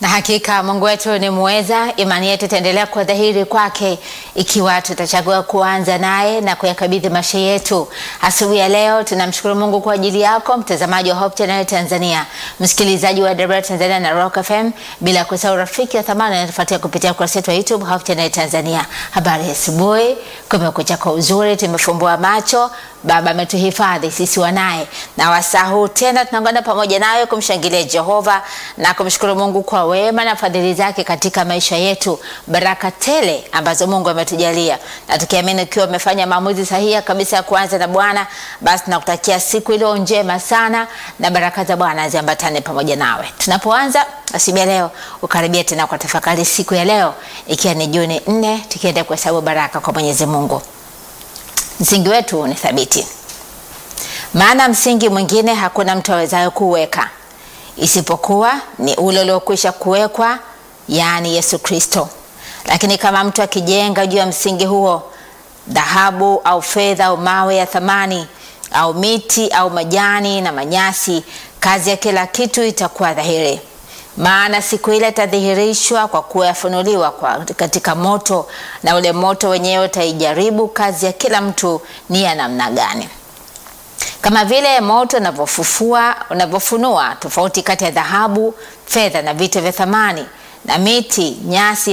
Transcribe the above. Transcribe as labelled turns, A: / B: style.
A: Na hakika Mungu wetu ni muweza. Imani yetu itaendelea kuwa dhahiri kwake ikiwa tutachagua kuanza naye na kuyakabidhi maisha yetu. Asubuhi ya leo tunamshukuru Mungu kwa ajili yako mtazamaji wa Hope Channel Tanzania, msikilizaji wa Debra Tanzania na Rock FM, bila kusahau rafiki wa thamani anatufuatia kupitia ukurasa wetu wa YouTube Hope Channel Tanzania. Habari ya asubuhi, kumekucha kwa uzuri, tumefumbua macho Baba ametuhifadhi sisi wanaye, na wasaa huu tena tunakwenda pamoja nawe kumshangilia Jehova na kumshukuru Mungu kwa wema na fadhili zake katika maisha yetu, baraka tele ambazo Mungu ametujalia, na tukiamini ukiwa umefanya maamuzi sahihi kabisa ya kuanza na Bwana, basi tunakutakia siku iliyo njema sana na baraka za Bwana ziambatane pamoja nawe. Tunapoanza asubuhi ya leo, ukaribia tena kwa tafakari siku ya leo, ikiwa ni Juni 4 tukienda kuhesabu baraka kwa Mwenyezi Mungu. Msingi wetu ni thabiti, maana msingi mwingine hakuna mtu awezaye kuweka isipokuwa ni ule uliokwisha kuwekwa, yaani Yesu Kristo. Lakini kama mtu akijenga juu ya msingi huo dhahabu au fedha au mawe ya thamani au miti au majani na manyasi, kazi ya kila kitu itakuwa dhahiri maana siku ile itadhihirishwa kwa kuwa yafunuliwa kwa katika moto, na ule moto wenyewe utaijaribu kazi ya kila mtu ni ya namna gani. Kama vile moto unavyofufua unavyofunua tofauti kati ya dhahabu, fedha na vitu vya thamani na miti, nyasi